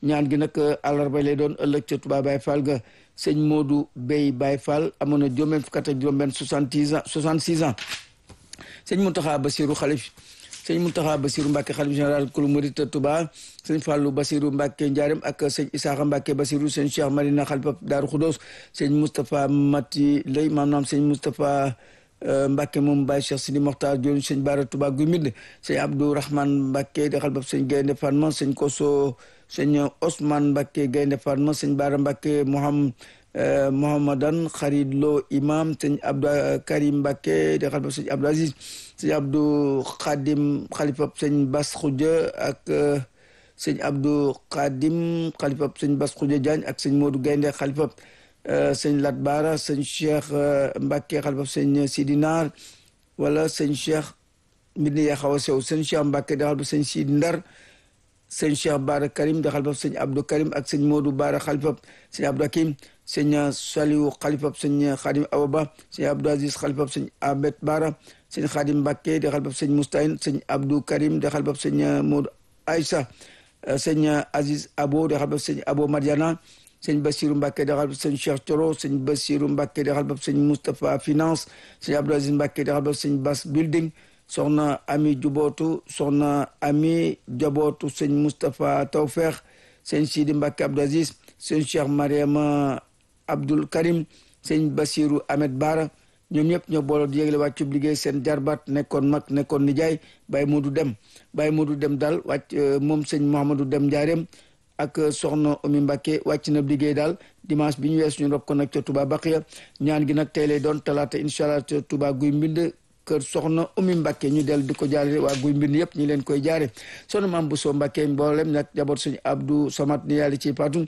ñaan gi nag àllarba lay doon ëllëg ca Touba Baye Fall ga sëñ Modou Bey Baye Fall amoon na juróom-benn fukk ak juróom-benn soixante-dix ans soixante-six ans sëñ Mountakha Bassirou xalif sëñ Mountakha Bassirou Mbacke xalif général kulu murit Touba sëñ Fallou Bassirou Mbacke Ndiarème ak sëñ Isaaxa Mbacke Bassirou sëñ Cheikh Marina xalifa Daaru Khoudoss sëñ Moustapha Mati Lay maanaam sëñ Moustapha Mbacke moom Baye Cheikh Sidi Mokhtar Dione sëñ Bara Touba Guy Mbind sëñ Abdou Rahman Mbacke di xalifa sëñ Gaynde Fatma sëñ Koso sëñ Ousmane Mbacke Gaynde Fatma sëñ Bara Mbacke Moham Mohamadan Xarid Lo imam sëñ Abdou Karim Mbacke di xalifa sëñ Abdou Aziz sëñ Abdou Khadim xalifa sëñ Bas Khoudia ak sëñ Abdou Khadim xalifa sëñ Bas Khoudia Diagne ak sëñ Modou Gaynde xalifa sëñ Lat Bara sëñ Cheikh Mbacke xalifa sëñ Sidi Naar wala sëñ Cheikh mbir yaa xaw a sew sëñ Cheikh Mbacke di xalifa sëñ Sidi Ndar sëñ Cheikh Bara Karim di xalifa sëñ Abdou Karim ak sëñ Modou Bara xalifa sëñ Abdou Hakim sëñ Saliou xalifa sëñ Khadim Awaba sëñ Abdou Aziz xalifa sëñ Abet Bara sëñ Khadim Mbacke di xalifa sëñ Moustahine sëñ Abdou Karim di xalifa sëñ Modou Aïssa sëñ Aziz Abo di xalifa sëñ Abo Madiana sëñ Bassirou Mbacke di xalifa sëñ Cheikh Thioro sëñ Bassirou Mbacke di xalifa sëñ Moustapha Finance sëñ Abdou Aziz Mbacke di xalifa sëñ Bass Building soxna Ami Jubootu soxna Ami Jabootu sëñ Moustapha Tawfeex sëñ Sidi Mbacke Abdou Aziz sëñ Cheikh Mariama Abdoul Karim sëñ Bassirou Ahmed Bara ñoom ñëpp ñoo booloo di yégle wàccub liggéey seen jarbaat nekkoon mag nekkoon nijaay Baye Modou Dem Baye Modou Dem daal wàcc moom sëñ Mouhamadou Dem Njaareem ak soxna Oumy Mbacke wàcc na liggéey daal dimanche bi ñu wees ñu rob ko nag ca Touba Baqiya ñaan gi nag tey lay doon talaata incha allah ca Touba guy mbind kër soxna Oumy Mbacke ñu del di ko jaare waa guy mbind yëpp ñi leen koy jaare soxna maam bu soo Mbacke mboolem nag jaboot sëñ Abdou Samat ni yàlla ci paatu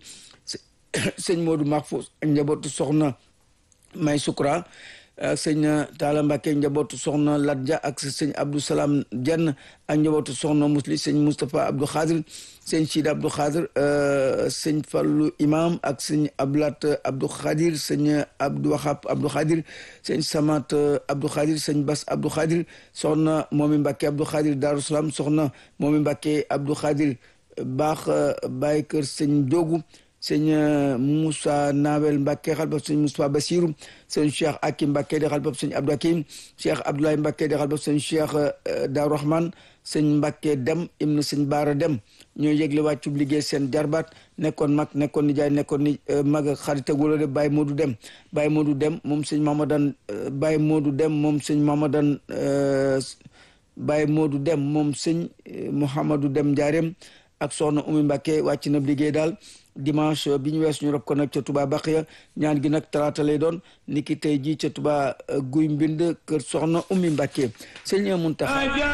sëñ Modou Mahfouz ak njabootu soxna May Sukra ak sëñ Talla Mbacke njabootu soxna Ladja ak sëñ Abdou Salam Jenn ak njabootu soxna Musli sëñ Moustapha Abdou Khadir sëñ Sidi Abdou Khadir sëñ Fallu Imam ak sëñ Ablat Abdou Khadir sëñ Abdou Wahab Abdou Khadir sëñ Samat Abdou Khadir sëñ Bas Abdou Khadir soxna Momi Mbacke Abdou Khadir Darou Salam soxna Momi Mbacke Abdou Khadir baax Baye Kër sëñ Diogu sëñ Moussa Nawel Mbacke xalbab sëñ Moussa Bassirou sëñ Cheikh Akim Mbacke di xalbab sëñ Abdou Hakim Cheikh Abdoulaye Mbacke di xalbab sëñ Cheikh Darou Rahman sëñ Mbacke Dem ibnu sëñ Baara Dem ñoo yëgle wàccub liggéey seen jarbaat nekkoon mag nekkoon nijaay nekkoon ni mag ak xarit ak wala de Baye Modou Dem Baye Modou Dem moom sëñ Mamadan Baye Modou Dem moom sëñ Mamadan Baye Modou Dem moom sëñ Mouhamadou Dem Ndiarème ak soxna Oumy Mbacke wàcc na liggéey daal dimanche bi ñu wees ñu rob ko nag ca Touba Baqiya ñaan gi nag talaata lay doon niki tey jii ca Touba guy mbind kër soxna Oumy Mbacke sëñ Muntaxa